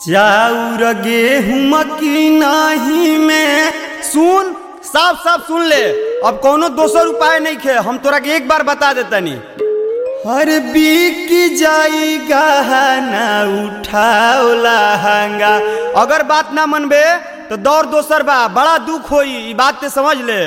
चाउर गेहूं की नाही में सुन साफ साफ सुन ले अब कोनो दोसर उपाय नहीं खे हम तोरा के एक बार बता देतनी हर बीक जाई गहना उठाओ लहंगा अगर बात ना मनबे तो दौर दोसर बा बड़ा दुख होई ई बात ते समझ ले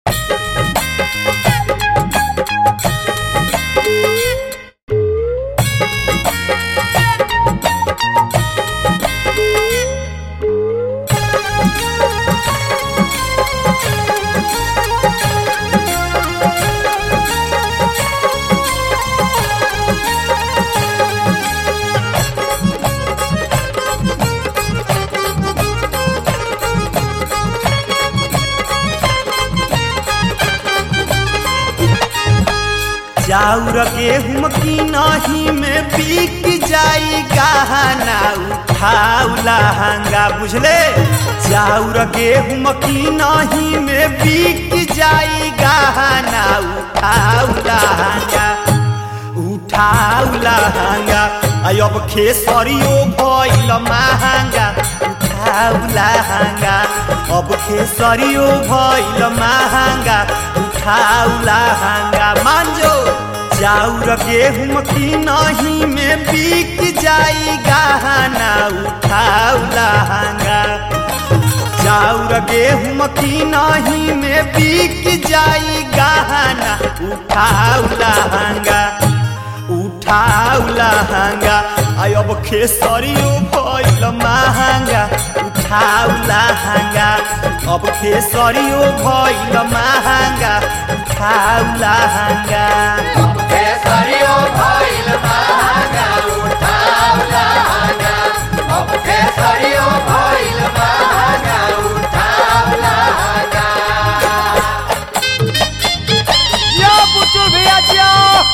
चाउर गेहूं की नाही में बिक जाई गहना उठाऊ लहंगा बुझले चाउर गेहूं की नाही में बिक जाई गहना उठाऊ लहंगा उठाऊ लहंगा आई अब खेसरियो भइल महंगा उठाऊ लहंगा अब खेसरियो भइल महंगा उठाऊ लहंगा मांजो चाउर गेहूं की नहीं में बिक जाई गहना उठाऊ लहंगा चाउर गेहूं की नहीं में बिक जाई गहना उठाऊ लहंगा उठाऊ लहंगा आई अब खेसरियो भइल महंगा उठाऊ लहंगा अब खेसरियो भइल महंगा उठाऊ लहंगा केसरियो भइल महंगा उठाउ लहंगा अब केसरियो भइल महंगा उठाउ लहंगा यो बुच्चू भैया जियो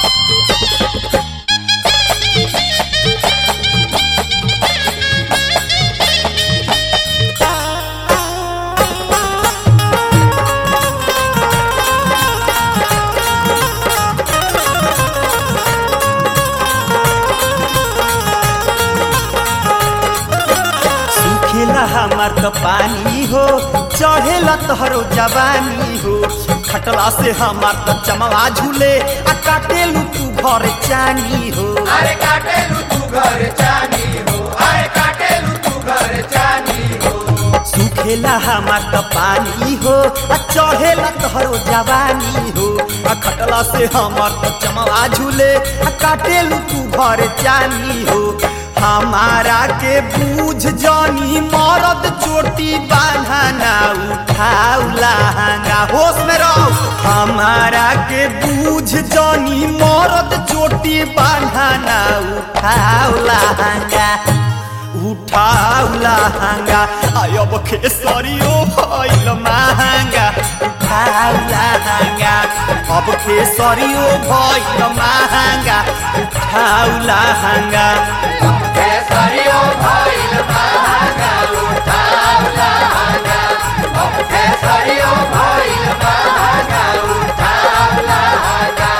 सुखेला हमार त पानी हो चढ़ेला तोहरो जवानी हो खटला से हमार त चमवा झूले आ काटेलू तू घर चानी हो अरे काटेलु तू घर चानी हो अरे काटेलु तू घर चानी हो सुखेला हमार त पानी हो आ चढ़ेला तोहरो जवानी हो आ खटला से हमार त चमवा झूले आ काटेलू तू घर चानी हो हमारा के बूझ जानी मरद चोटी बांधना उठाऊ लहंगा होश में रहो हमारा के बूझ जानी मरद चोटी बांधना उठाऊ लहंगा उठाऊ लहंगा अब खेसरियो भइल महंगा उठाऊ लहंगा अब खेसरियो भइल महंगा उठाऊ लहंगा केसरियो भइल महंगा उठाउ लहंगा अब केसरियो भइल महंगा उठाउ लहंगा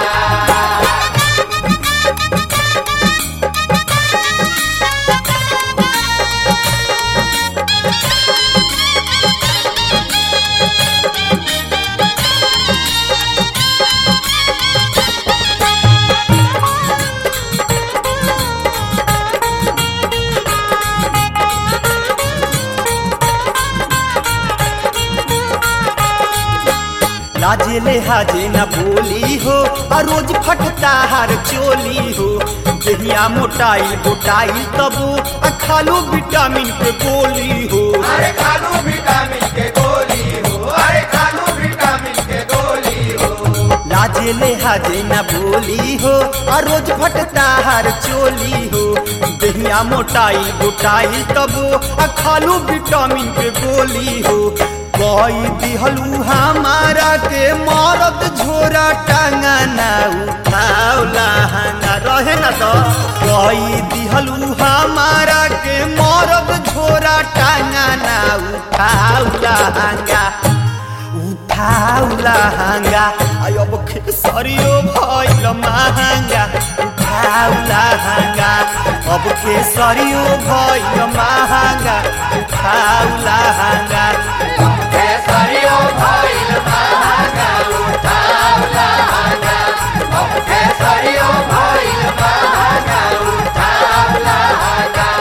लाजे ले हाजे न बोली हो आ रोज फटता हर चोली हो देहिया मोटाई गोटाई तबो आ खालो विटामिन के गोली हो अरे खालू विटामिन के गोली हो अरे खालू विटामिन के गोली हो लाजे ले हाजे न बोली हो आ रोज फटता हर चोली हो देहिया मोटाई गोटाई तबो आ खालो विटामिन के गोली हो कोई दिहलू हमारा के मरद झोरा टांगना उठाओ लहंगा रहे न तो कोई दिहलू हमारा के मरद झोरा टांगना उठाओ लहंगा उठाऊ लहंगा आई अब खेसरियो भइल महंगा उठाऊ लहंगा अब केसरियो भइल महंगा उठाऊ लहंगा केसरियो भइल महंगा उठाऊ लहंगा अब केसरियो भइल महंगा उठाऊ लहंगा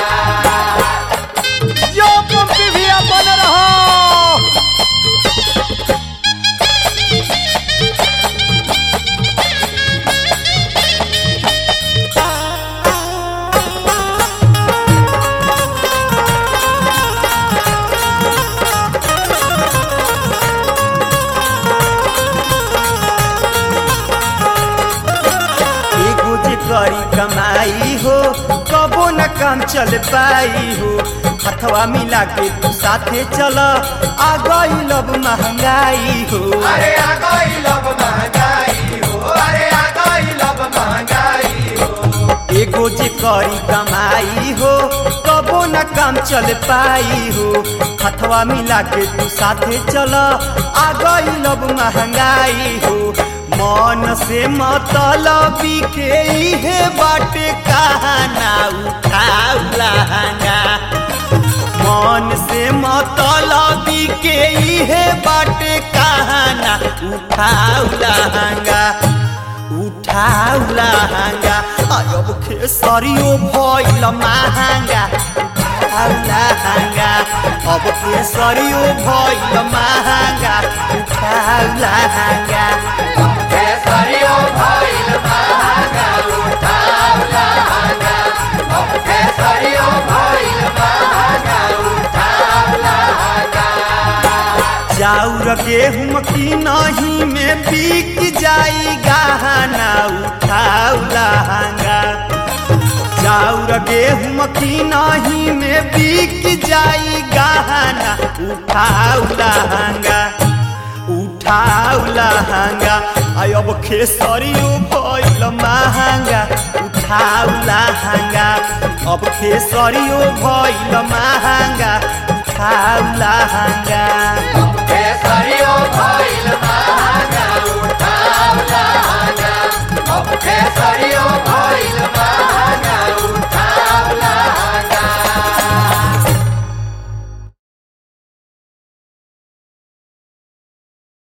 जो पंपी भी अपन रहो एगो जे करी कमाई हो कबो न काम चल पाई हो हथवा मिला के तू साथे चल आ गई लब महंगाई हो अरे आ गई लब महंगाई हो अरे आ गई लब महंगाई हो एगो जे करी कमाई हो कबो न काम चल पाई हो हथवा मिला के तू साथे चल आ गई लब महंगाई हो मन से मतलबी के इहे बाटे कहाना उठाऊ लहंगा मन से मतलबी के इहे बाटे कहाना उठाऊ लहंगा उठाऊ लहंगा अब खेसरियो भइल महंगा उठाऊ लहंगा अब खेसरियो भइल महंगा उठाऊ लहंगा केसरियो भइल महंगा उठाऊ लहंगा अब केसरियो भइल महंगा उठाऊ लहंगा चाउर गेहूं की नहीं में बिक जाई गहना उठाऊ लहंगा चाउर गेहूं की नहीं में बिक जाई गहना उठाऊ लहंगा उठाऊ लहंगा आय अब खेसरियो भइल महंगा उठाऊ लहंगा अब खेसरियो भइल महंगा उठाऊ लहंगा केसरियो भइल महंगा उठाऊ लहंगा अब केसरियो